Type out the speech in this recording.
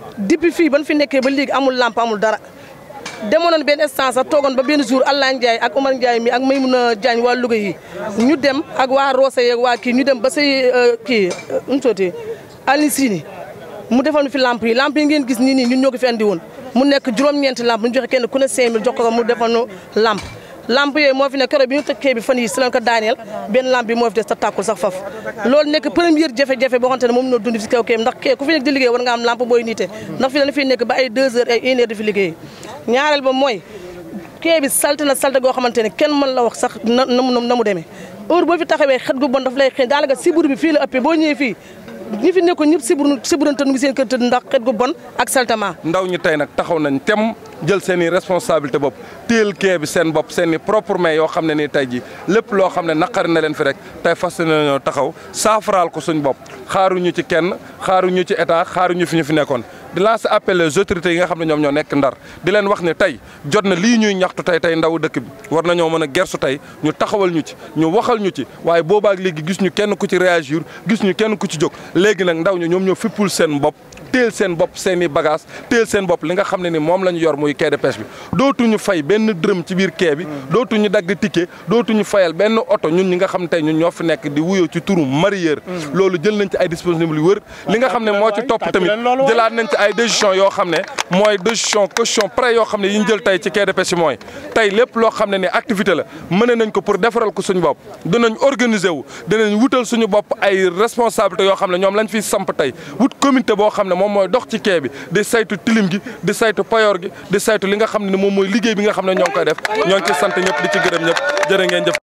depuis fii ban fi nekkee ba léegi amul lampe amul dara demoon nañ benn instance sax toogoon ba benn jour Allah Ndiaye ak Omar Ndiaye mi ak Maymouna Diagne waa Louga yi ñu dem ak waa Roose yeeg waa kii ñu dem ba say kii nu mu sootee Alioune Sini mu defal ñu fi lampe yi lampe yi ngeen gis nii nii ñun ñoo ko fi andi woon mu nekk juróom-ñeenti lampe ñu joxe kenn ku ne 5000 jox ko mu defal ñu lampe lampe yooyu moo fi nekk keroog bi ñu tëkkee bi fan yi si lañ ko daaneel benn lampe bi moo fi des ta tàkkul sax faf loolu nekk première jafe-jafe boo xamante ne moom noo dund si kaw kee ndax kee ku fi nekk di liggéey war nga am lampe booy niite ndax fi dañu fiy nekk ba ay 2 heures ay 1 heure di fi liggéey ñaareel ba mooy kee bi salte na salte goo xamante ne kenn mën la wax sax na na na mu demee heure boo fi taxawee xet gu bon daf lay xëy daanaka sibur bi fii la ëppee boo ñëwee fii ñi fi nekkoon ñëpp sibur siburante nu ngi seen kër tëdd ndax xet gu bon ak saltement ndaw ñi tey nag taxaw nañ tem jël seen i responsabilité bopp téel kee bi seen bopp seen i propre main yoo xam ne nii tey ji lépp loo xam ne naqari na leen fi rek tey fas nañoo taxaw saafaraal ko suñ bopp xaaruñu ci kenn xaaruñu ci état xaaruñu fi ñu fi nekkoon di lancer appel les autorités yi nga xam ne ñoom ñoo nekk ndar di leen wax ne tey jot na lii ñuy ñaxtu tey tey ndaw dëkk bi war nañoo mën a gersu tey ñu taxawal ñu ci ñu waxal ñu ci waaye boobaak léegi gis ñu kenn ku ci réagir gis ñu kenn ku ci jóg léegi nag ndaw ñu ñoom ñoo fippul seen bopp téel seen bopp seen i bagage téel seen bopp li nga xam ne ni moom la ñu yor muy quai de pêche bi dootuñu fay benn dërëm ci biir quai bi dootuñu dagg ticket dootuñu fayal benn oto ñun ñi nga xam tey ñun ñoo fi nekk di wuyoo ci turu mareyeur loolu jël nañ ci ay dispositions yu wër li nga xam ne moo ci topp tamit jëlaat nañ ci ay décision yoo xam ne mooy décision caution prêt yoo xam ne yi ñu jël tey ci quai de pêche mooy tey lépp loo xam ne ni activité la mën nañ ko pour defaral ko suñu bopp dinañ organiser wu dinañ wutal suñu bopp ay responsabilités yoo xam ne ñoom lañ fiy samp tey wut comité boo xam ne moom mooy dox ci quai bi di saytu tilim gi di saytu payoor gi di saytu li nga xam ne moom mooy liggéey bi nga xam ne ñoo ngi koy def ñoo ngi ci sant ñëpp di ci gërëm ñëpp jërë ngeen jëf